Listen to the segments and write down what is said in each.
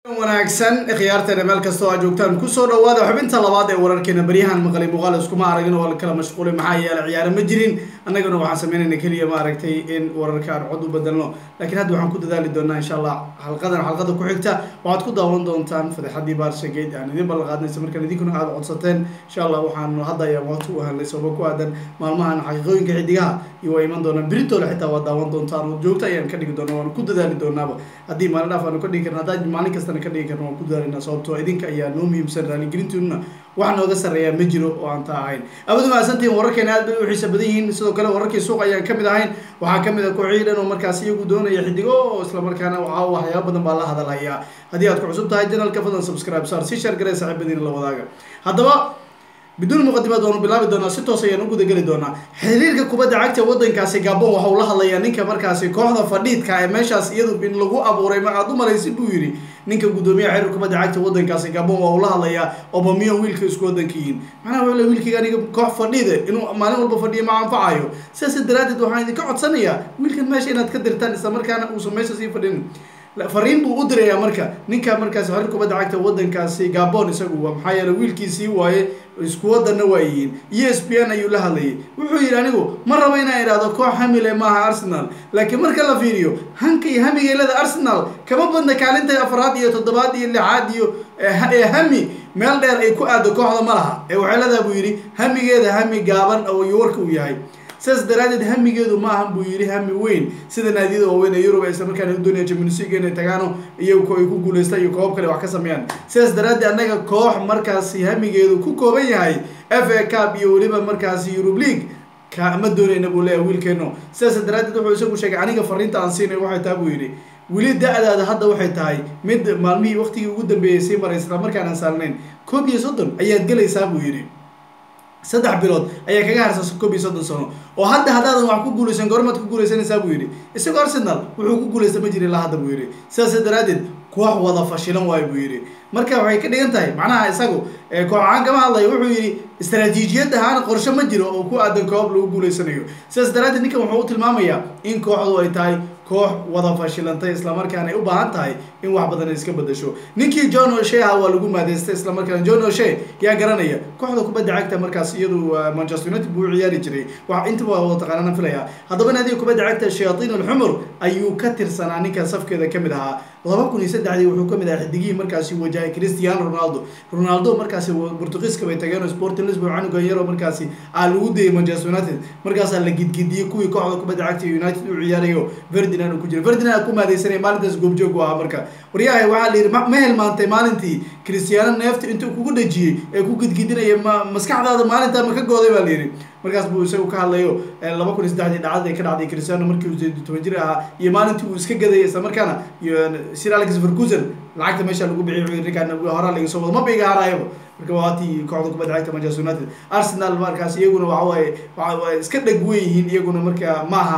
wanaagsan khiyaarteena meel kastoo aa joogtaan kusoo dhawaada xubinta labaad ee wararkeena baryahan maqlay muuqaal iskuma aragin oo la kala mashquulay maxaa yeelay ciyaaro ma jirin annagana waxaan sameynayna keliya ma aragtay in wararka aan cod u bedelno laakiin hadda waxaan ku dadaali doonaa insha allah xalqadan xalqada ku xigta waxaad ku daawan doontaan fadeexadii baarshageyd aan idin ballan qaadnaysa markaan idinkuna aada codsateen insha allah waxaan hadda ayaan waqti u helnay sababo ku aadan maalmahan xaqiiqooyinka xidigaha iyo waa iman doonaan beritoola xitaa waa daawan doontaan oo joogto ayaan ka dhigi doonaa waan ku dadaali doonaaba haddii maalin dhaaf aanu ka dhigi karna haddaan maalin kastana ka dhigi karna waan ku dadaalinaa sababtoo idinka ayaa noo muhiimsan raaligelintiinuna wax nooga sarreeyaa ma jiro oo aan taa ahayn abadu mahadsantihiin wararkeena aad bay u xiisa badan yihiin sidoo kale wararkii suuq ayaan ka mid ahayn waxaa ka mid a kooxihii dhan oo markaas iyagu doonaya xidigo oo islamarkaana waxaa waxyaaba badan baa la hadalhayaa haddii aad ku cusub tahay janalka fadlan subscribe saar si share garee saaxiibadiina la wadaaga haddaba biduun muqadimaad waanu bilaabi doonaa si toos ayaan u gudageli doonaa xiriirka kubadda cagta waddankaasi gabon waxa uu la hadlayaa ninka markaasi kooxda fadhiidka ee meeshaas iyadu in lagu abuuray ma aad u malaysid buu yidhi ninka guddoomiyaha xiriir kubadda cagta waddankaasi gabon waa uu la hadlayaa obamiyon wiilka isku waddanka yihiin macnaha wuxuu le wiilkayga aniga koox fadhiide inuu maalin walba fadhiyo ma anfacayo sidaas daraaddeed waxaan idinka codsanayaa wiilkan meesha inaad ka dirtaan isla markaana uusan meesha sii fadhin fariin buu u dirayaa marka ninka markaasi xiriir kubadda cagta waddankaasi gabon isagu waa maxaa yeele wiilkiisii waaye isku wadanna waa yihiin e s p n ayuu la hadlayay wuxuu yidhi anigu ma rabo inaan idhaahdo koox hamile maaha arsenal laakiin marka la fiiriyo hanka iyo hamigeelada arsenal kama badna kaalinta afraad iyo toddobaad iyo lixaad iyo ee hami meel dheer ay ku aado kooxda ma laha ee waxay leedaha buu yidhi hamigeeda hami gaaban oo warka uu yahay sidaas daraadeed hamigeedu ma ahan buu yidhi hami weyn sida naadiyada waaweyn ee yurub isla markaana u doonaya champions league inay tagaano iyagu ay ku guuleystaan iyo koobab kale wax ka sameeyaan sidaas daraadeed annaga koox markaasi hamigeedu ku kooban yahay f a cup iyo weliba markaasi eurub league kama doonayna buu leeyahay wiilkeeno sidaas daraadeed wuxuu isagu sheegay aniga fariinta aan siinay waxay tahay buu yidhi weli da-daada hadda waxay tahay mid maalmihii waqtigii ugu dambeeyay sii maray isla markaan aan saalnayn koob iyo soddon ayaad gelaysaa buu yidhi saddex bilood ayaa kaga harsan koob iyo soddon sano oo hadda haddaadan wax ku guulaysan goormaad ku guulaysanaysaa buu yidhi isagoo arsenal wuxuu ku guulaysta ma jiri ilaa hadda buu yidhi sidaas daraaddeed koox wada fashilan waayo buu yidhi marka waxay ka dhigan tahay macnaha isagu koox ahaan kama hadlayo wuxuu yidhi istaraatiijiyad ahaan qorshe ma jiro oo ku aadan koob lagu guulaysanayo sidaas daraaddeed ninkan wuxuu u tilmaamayaa in kooxdu ay tahay koox wada fashilantay islamarkaana ay u baahan tahay in wax badan ay iska bedasho ninkii john oshe aha waa lagu maadeystay islamarkaana john oshe yaa garanaya kooxda kubadda cagta markaas iyadu manchester united buu u ciyaari jiray wax intaba wada taqaanana filaya haddaba naadiga kubadda cagta shayatiin alxumur ayuu ka tirsanaa ninka safkeeda kamid ahaa laba kun iyo saddexdii wuxuu kamid ahaa xidigihii markaasi wajahay cristiano ronaldo ronaldo markaasi portugiiska bay tageen sporting lisbon canuga yaro markaasi aa lagu dayay manchester united markaasaa la gidgidiyey kuwii kooxda kubadda cagta united u ciyaarayo ferdinand ku jira ferdinand ku maadaysanaya maalintaas goobjoog u ahaa marka waryahay waxaa la yidhi ma hilmaantay maalintii cristiano neefta intuu kugu dhajiyey ee ku gidgidinaya ma maskaxdaada maalintaa ma ka gooday baa la yidhi markaas buu isagu ka hadlayo laba kun iyo saddexdii dhacdada ay ka dhacday cristiano markii uu sideed toban jir ahaa iyo maalintii uu iska gadayay isla markaana iyo sir alex ferguson lacagta meesha lagu bixiyay wuxuu ninkaan horaa laga soo wado ma biga haraayaba marka waa tii kooxda kubadda cagta manchester united arsenal markaas iyaguna waxa waaye waa iska dheg weyn yihiin iyaguna marka maaha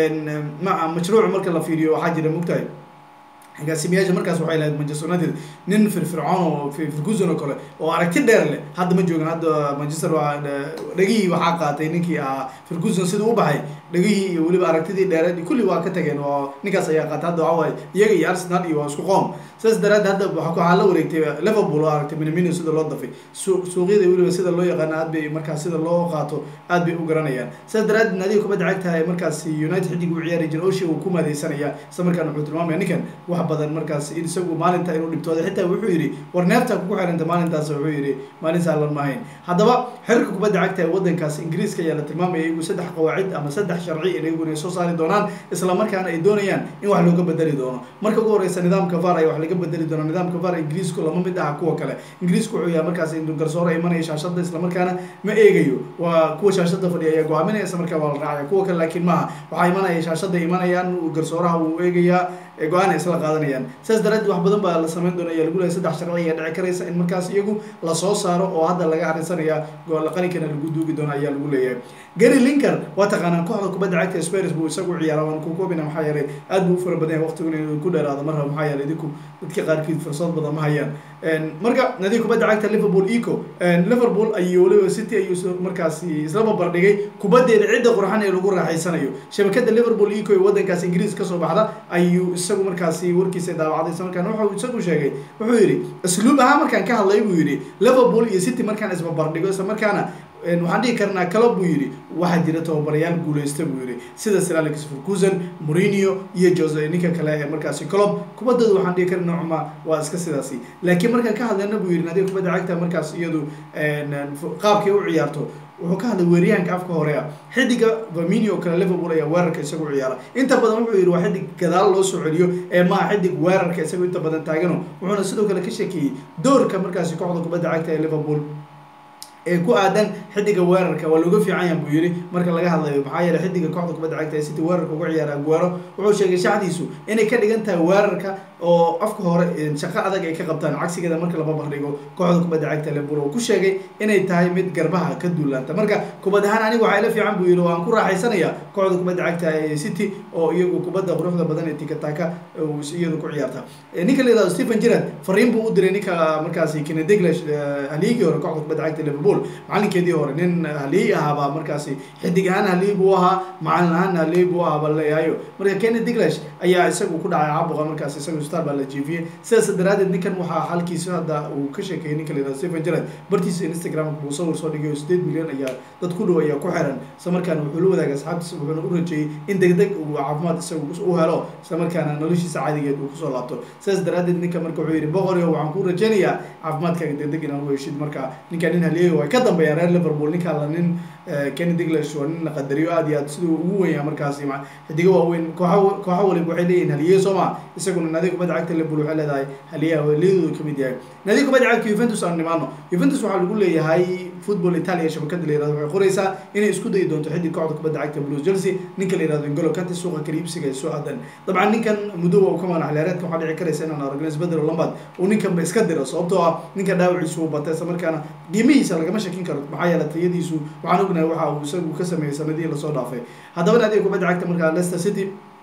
ma mashruuc marka la fiiriyo waxaa jira mugtahay agaasimayaasha markaas waxay lahayd manchester united nin firfircoon oo firguson oo kale oo aragti dheer leh hadda ma joogan hadda manchester dhegihii waxaa qaatay ninkii ahaa firguson siduu u baxay dhegihii iyo weliba aragtidii dheereed kulli waa ka tageen oo ninkaas ayaa qaatay hadda waxaa waaye iyaga iyo arsenal iyo waa isku qoom sidaas daraaddeed hadda waxaa la wareegtay liverpool oo aragtay minamino sida loo dafay suuqyada weliba sida loo yaqaano aad bay markaas sida loo qaato aad bay u garanayaan sidaas daraaddeed naadiga kubadda cagta ee markaas united xidig u ciyaari jira oshi uu ku maadaysanaya isla markaana wuxuu tilmaamaya ninkan wax badan markaas isagu maalinta inuu dhibtooday xitaa wuxuu yidhi war neefta kugu xiranta maalintaas wuxuu yidhi maalin saalan ma ahayn haddaba xiriirka kubadda cagta ee waddankaas ingiriiska ayaa la tilmaamaya iyagu saddex qawaacid ama saddex sharci in iyaguna ay soo saari doonaan isla markaana ay doonayaan in wax looga bedeli doono marka ugu horeysa nidaamka var ayaa wax laga bedeli doona nidaamka var ingiriisku lama mid aha kuwa kale ingiriisku wuxuu yahay markaas intuu garsoore imanaya shaashada isla markaana ma eegayo waa kuwa shaashada fadhiya ayaa go-aaminaya isla markaa waa la raacaya kuwa kale laakiin maaha waxaa imanaya shaashada imanayaan garsooraha wuu eegayaa go-aan ay isla qaadanayaan sidaas daraadeed wax badan baa la samayn doona ayaa lagu lehay saddex sharci ayaa dhici karaysa in markaas iyagu lasoo saaro oo hadda laga arrinsanaya qalinkana lagu duugi doona ayaa lagu leeyahay gary linker waa taqaanaan kooxda kubadda cagta spars buu isagu ciyaara waan ku koobina maxaa yeelay aad buu u fara badan yahay waqtiguna inuu ku dheeraado mar raba maxaa yeelay idinku dadka qaarkiid fursad badan ma hayaan marka nadiga kubadda cagta liverpool eco liverpool ayuu weliba city ayuu markaasi isla barbardhigay kubaddeeda cidda qurxan ee lagu raaxaysanayo shabakada liverpool eco ee waddankaas ingiriis kasoo baxda ayuu isagu markaasi warkiisa daawacday isla markaana wuxuu isagu sheegay wuxuu yidhi asluub ahaan markaan ka hadlay buu yidhi liverpool iyo city markaan isbarbardhigo isla markaana waxaan dhihi karnaa kalo buu yidhi waxaa jira tababarayaal guuleysta buu yidhi sida sir alex ferguson mourinho iyo jose ninka kale ee markaasi colob kubaddooda waxaan dhihi karna nocma waa iska sidaasi laakiin markaan ka hadlayna buu yidhi nadiga kubadda cagta markaas iyadu qaabkay u ciyaarto wuxuu ka hadlay weeryahanka afka hore ah xidiga vermini oo kale liverpool ayaa weerarka isagu ciyaara inta badan wuxuu yidhi waa xidig gadaal loo soo celiyo ee maaha xidig weerarka isagu inta badan taagano wuxuuna sidoo kale ka sheekeeyey doorka markaasi kooxda kubadda cagta ee liverpool ee ku aadan xidiga weerarka waa looga fiican yahan buu yidhi marka laga hadlayo maxaa yeeley xidiga kooxda kubadda cagta ee city weerarka uga ciyaara aguero wuxuu sheegay shacdiisu inay ka dhigan tahay weerarka oo afka hore shaqo adag ay ka qabtaan cagsigeeda marka laba bardhigo kooxda kubadda cagta liverpool oo ku sheegay inay tahay mid garbaha ka duulaanta marka kubad ahaan aniga waxaa ila fiican buu yidhi oo aan ku raaxaysanaya kooxda kubadda cagta ee city oo iyagu kubadda quruxda badan ee tikataka iyadu ku ciyaarta ninka la yihahdo stephen gerrard fariin buu u diray ninka markaasi kenneth Dalglish haligii hore kooxda kubadda cagta liverpool macalinkeedii hore nin haliyey ahaabaa markaasi xidig ahaan haliyey buu ahaa macalin ahaan haliyey buu ahaa baa laleeyahayo marka kenneth Dalglish ayaa isagu ku dhacay caabuqa markaasi isagu star baa la jiifiyey sidaas daraadeed ninkan waxaa halkiisa hadda uu ka sheekeeyey ninka la yihahdo stephen gerrard bartiisa instagram buu sawir soo dhigay oo sideed milyan ayaa dad ku dhow ayaa ku xiran isla markaana wuxuu la wadaagay asxaabtiisa wuxuuna u rajeeyey in degdeg uu caafimaad isagu u helo isla markaana noloshiisa caadigeed uu kusoo laabto sidaas daraadeed ninka marka wuxuu yidhi boqorio waxaan ku rajeynayaa caafimaadkaaga degdeg inaan u heshid marka ninka nin haliyeyo ay ka dambeeyaan reer liverpool ninka la nin kenny diglash waa nin la qadariyo aad iyo aad siduu ugu weyn yahay markaasi xidigo waaweyn kooxa kooxa waliba waxay leeyihin haliye soo ma isaguna naadiga kubadda cagta liverpool waxay leedahay haliyaha haliyadooda kamid yahay naadiga kubadda cagta juventus aan nimaano juventus waxaa lagu leeyahay football italia shabakada la yirahdo waxay qoraysaa inay isku dayi doonto xidig kooxda kubadda cagta blues chelsea ninka la yirahdo ingolo kante suuqa kaliibsiga ay soo aadan dabcan ninkan muddoba uu ka manax leereedka waxaa dhici karaysa inaan aragno isbedel lambad uu ninkanba iska diro sababtoo ah ninka dhaawaciisu uu batay isla markaana qiimihiisa lagama shakin karo maxaa yeelay tayadiisu waxaan ognahay waxa uu isagu ka sameeyey sanadihii lasoo dhaafay haddaba naadiga kubadda cagta markaa leicester city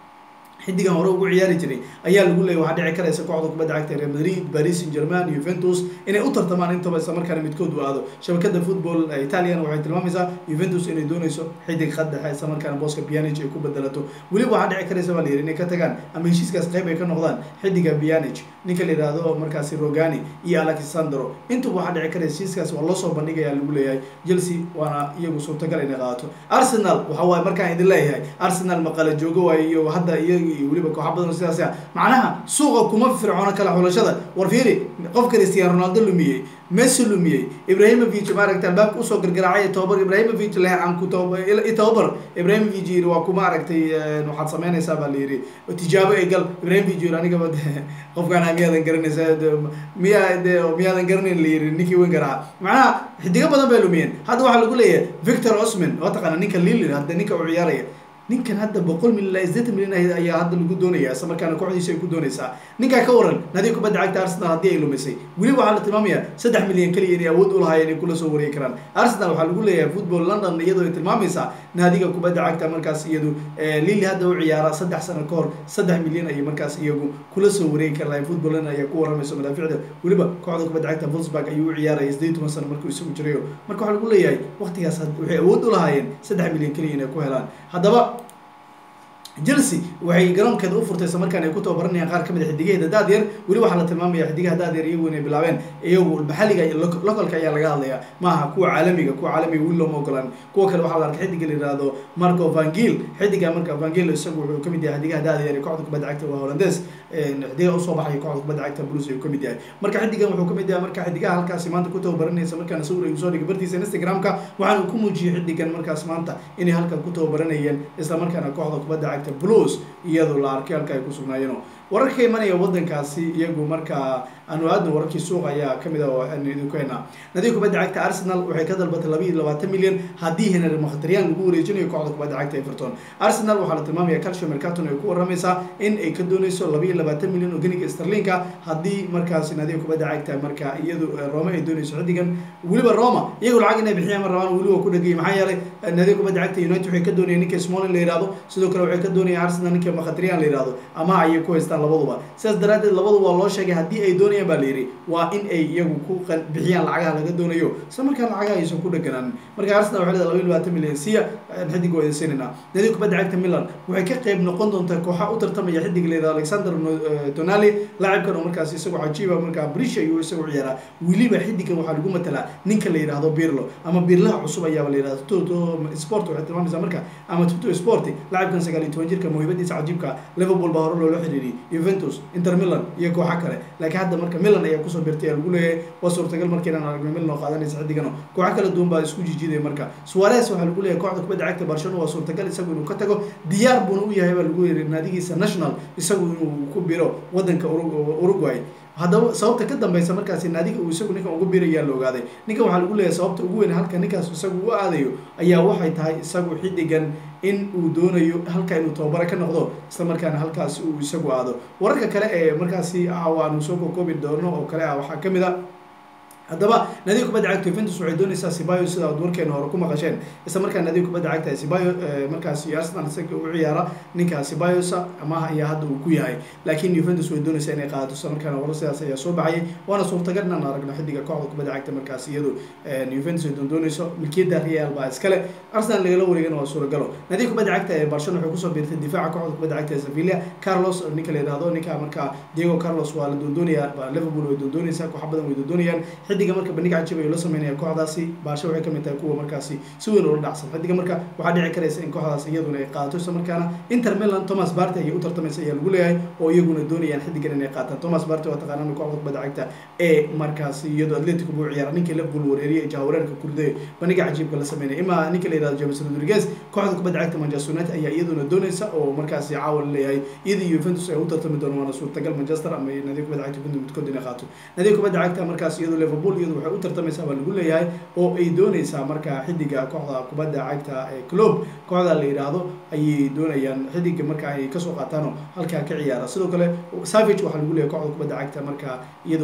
xidigan hore ugu ciyaari jiray ayaa lagu leeyay waxaa dhici karaysa kooxda kubadda cagta real madrid paris saint germain juventus inay u tartamaan intaba isla markaana midkood u aado shabakada football italian waxay tilmaamaysaa juventus inay doonayso xidig khad dhexe isla markaana booska pianic ay ku bedelato weliba waxaa dhici karaysa baa la yidhi inay ka tagaan ama heshiiskaas qayb ay ka noqdaan xidiga pianic ninka la yidhaahdo markaasi rogani iyo alexandro intuba waxaa dhici karaysa heshiiskaas waa loo soo bandhigaya lagu leeyahay chelsea waana iyagu suurtagal inay qaadato arsenal waxa waaye markaan idin leeyahay arsenal maqala joogo waaye iyo hadda iyaga iyo weliba kooxa badan sidaas ah macnaha suuqa kuma fircoono kala xulashada war fiiri qof cristiano ronaldo lumiyey messi lumiyey ibrahimovic maaragta albaabka usoo gargaraacay tobabar ibrahimovic leh aan ku tobabar ibrahimovic yiri waa kuma aragtay waxaad samaynaysaa baa la yidhi tijaabo ay gal ibrahimovic yiri anigaba qofkaan miyaadan garanaysa miyaa de miyaadan garanayn la yiri ninkii weyn garaha macnaha xidigo badan bay lumiyeen hadda waxaa lagu leeyahay victor osman waa taqaana ninka lili hadda ninka uu ciyaaraya ninkan hadda boqol milyan ilaa sideetan milyan ayaa hadda lagu doonaya isla markaana kooxdiisa ay ku doonaysaa ninkaa ka waran nadiga kubadda cagta arsenal haddii ay lumisay weli waxaa la tilmaamayaa saddex milyan keliya inay awood u lahaayeen inay kula soo wareegi karaan arsenal waxaa lagu leeyahay football london iyadoo ay tilmaamaysaa naadiga kubadda cagta markaas iyadu lili hadda u ciyaara saddex sano ka hor saddex milyan ayay markaas iyagu kula soo wareegi kar lahayn football london ayaa ku waramayso madaaficda weliba kooxda kubadda cagta volsburg ayuu u ciyaaraya sideed toban sano markuu isagu jirayo marka waxaa lagu leeyahay waqtigaas waxay awood u lahaayeen saddex milyan keliya inay ku helaan haddaba chelsea waxay garoonkeeda u furtay isla markaan ay ku tababaranayaan qaar kamid a xidigaheeda daadyar weli waxaa la tilmaamaya xidigaha daadyar iyagu inay bilaabeen iyagu maxalliga iyo localka ayaa laga hadlaya maaha kuwa caalamiga kuwa caalamiga weli looma ogolaan kuwa kale waxaa la arkay xidiga la yihahdo marco vangil xidiga marka vangil isagu wuxuu kamid yahay xidigaha daadyar ee kooxda kubadda cagta waa holandes xidigaha usoo baxaya kooxda kubadda cagta blues ayuu kamid yahay marka xidigan wuxuu kamid yahay marka xidigaha halkaasi maanta ku tababaranaysa markaana sawir ayuu soo dhigay bartiisa instagramka waxaana ku muujiyey xidigan markaas maanta inay halkan ku tababaranayeen isla markaana kooxda kubadda cagta blues iyadoo la arkay halka ay ku sugnaayeen wararka ka imanaya wadankaasi iyagu markaa aanu aadna wararkii suuq ayaa kamid ah oo aanu idinku haynaa nadiga kubadda cagta arsenal waxay ka dalbatay laba iyo labaatan milyan haddii henry mkhtariyan lagu wareejinayo kooxda kubadda cagta everton arsenal waxaa la tilmaamaya calcio mercaton ay ku waramaysaa in ay ka dooneyso laba iyo labaatan milyan oo ganiga sterlinka haddii markaasi nadiga kubadda cagta marka iyadu roma ay dooneyso xidigan weliba roma iyagu lacag inay bixiyaan ma rabaan weliba ku dhagayay maxaa yeelay nadiga kubadda cagta united waxay ka doonayaan ninka smolin la yihahdo sidoo kale waxay ka doonayaan arsenal ninka mkhtariyan la yihahdo ama ayay ku haystaan haystaan labaduba sidaas daraaddeed labaduba waa loo sheegay haddii ay doonayaan baa la yidhi waa in ay iyagu ku bixiyaan lacagaha laga doonayo isla markaan lacagaha aysan ku dheganaan marka arsenal waxay leedahay laba iyo labaatan milyan siya xidig waa siinayna nadiga kubadda cagta milan waxay ka qayb noqon doontaa kooxa u tartamaya xidig la yidhahdo alexander tonali laacibkan oo markaas isagoo cajiiba markaa brish ayuu isagu ciyaaraa weliba xidigan waxaa lagu matalaa ninka la yidhahdo birlo ama birlaha cusub ayaaba la yidhahdo toto sport waxay tilmaamaysaa marka ama toto sport laacibkan sagaal iyo toban jirka mawhibadiisa cajiibka liverpool baa hore loola xiriiriyay juventus inter milan iyo kooxa kale laakiin hadda marka milan ayaa kusoo birtay ayaa lagu leeyahay waa suurtagal markiinaan aragno milan oo qaadanaysa xidigano kooxa kala duwan baa isku jijiidaya marka suarez waxaa lagu leeyahay kooxda kubadda cagta barcelona waa suurtagal isagu inuu ka tago diyaar buuna u yahay baa lagu yiri naadigiisa national isagu inuu ku biro wadanka uruguay haddaba sababta ka dambeysa markaasi naadiga uu isagu ninkan ugu birayaa la ogaaday ninkan waxaa lagu leeyahay sababta ugu weyn halka ninkaas isagu u aadayo ayaa waxay tahay isagu xidigan in uu doonayo halka inuu tababaro ka noqdo isla markaana halkaasi uu isagu aado wararka kale ee markaasi aanu soo kokoobi doono oo kale ah waxaa kamid a haddaba naadiga kubadda cagta juventus waxay doonaysaa sibayo sida ad warkeena hore ku maqasheen isla markaa naadiga kubadda cagta sibayo markaasi arsenal isaga u ciyaara ninka sibayosa amaha ayaa hadda uu ku yahay laakiin juventus way doonaysaa inay qaadato isla markaana warar sidaas ayaa soo baxayay waana suurtagal inaan aragno xidiga kooxda kubadda cagta markaasi iyadu juventus ay doondoonayso milkiyadda real baa iskale arsenal lagala wareegana waa suuragalo naadiga kubadda cagta ee barcelona waxay kusoo biirtay difaaca kooxda kubadda cagta ee sevilla carlos ninka la yidhahdo ninka markaa diego carlos waa la doondoonayaa liverpool way doondoonaysaa kooxa badan way doondoonayaan xidiga marka bandhig cajib ayuu la sameynaya kooxdaasi baasho waxay kamid tahay kuwa markaasi si weyn ula dhacsan xidiga marka waxaa dhici karaysa in kooxdaas iyaduna ay qaadato isla markaana inter milan thomas barty ayay u tartamaysa ayaa lagu leeyahay oo iyaguna doonayaan xidigan inay qaataan thomas barty waa taqaanaan kooxda kubadda cagta ee markaasi iyadoo atletico buu ciyaara ninkii liverpool wareeriyay jahawareerka kurday bandhiga cajiibka la sameynaya ima ninka la yihahdo james rodriguez kooxda kubadda cagta manchester united ayaa iyaduna doonaysa oo markaasi caawa la leeyahay iyadii juventus ay u tartami doona waana suurtagal manchester ama nadiga kubadda cagta juventus midkood inay qaato nadiga kubadda cagta markaas iyadoo liverpool iyadu waxay u tartamaysaa baa lagu leeyahay oo ay doonaysaa markaa xidiga kooxda kubadda cagta ee club kooxda la yidhaahdo ayay doonayaan xidiga marka ay kasoo qaataanoo halkaa ka ciyaara sidoo kale savage waxaa lagu leeyahay kooxda kubadda cagta markaa iyado